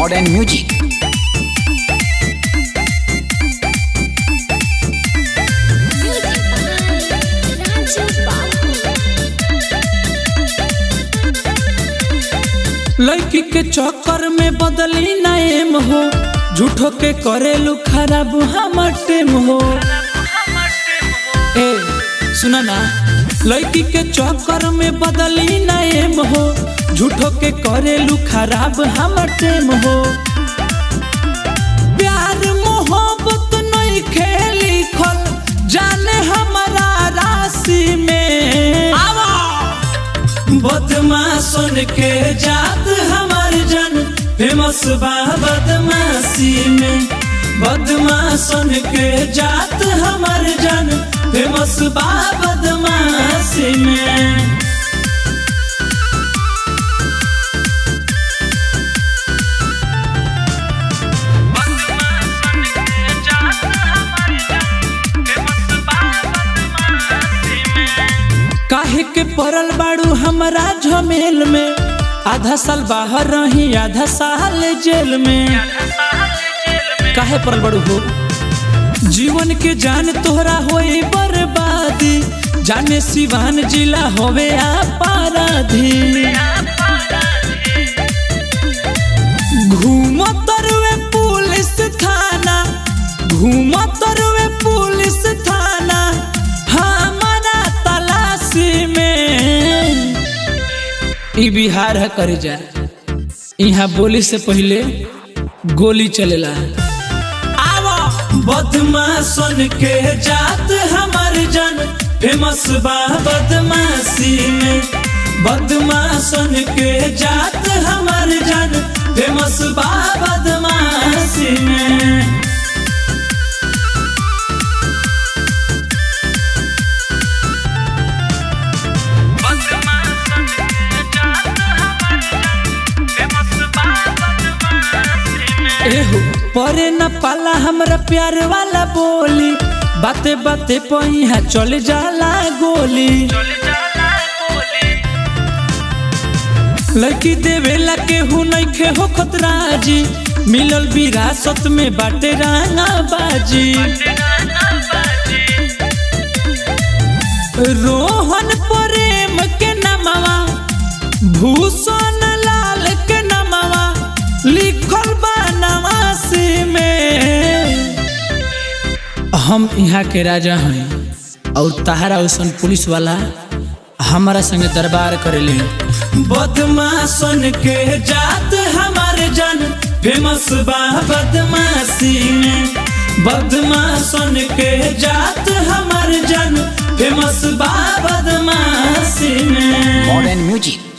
modern music. लड़की के चक्कर में बदली नाम हो झूठो के करेलू खराब हमर टेम हो ए सुना ना लड़की के चक्कर में बदली नाम हो झूठो के करेलू खराब हमर टेम हो प्यार मोहब्बत नहीं खेली खल जाने हमारा राशि में आवा बदमाशन के जात हमार जन फेमस बा बदमाशी में बदमाशन के जात हमार जन फेमस बा बदमाशी में काहे के पड़ल बाड़ू हमारा झमेल में आधा साल बाहर रही आधा साल जेल में काहे पड़ल बाड़ू हो जीवन के जान तोहरा होई बर्बादी जाने सिवान जिला होवे अपराधी घूम तरवे पुलिस थाना घूम तरवे पुलिस थाना हमारा तलाशी में ई बिहार है करे जा यहाँ बोली से पहले गोली चलेला आवा बदमाशन के जात हमार जन फेमस बा बदमाशी में बदमाशन के जात हमार जन फेमस बा बदमाशी में एहो परे न पाला हमरा प्यार वाला बोली बाते बाते पहिया चल जाला गोली लड़की देवेला केहू नइखे हो खतराजी मिलल विरासत में बाटे राना बाजी रोहन प्रेम के नमवा भूषण लाल के नमवा लिखल बा नवासी में हम यहाँ के राजा हैं और तहारा उसन पुलिस वाला हमारा संगे दरबार करेले बदमाशन के जात हमारे जन फेमस बा बदमाशी में बदमाशन के जात हमारे जन फेमस बा बदमाशी में Modern music.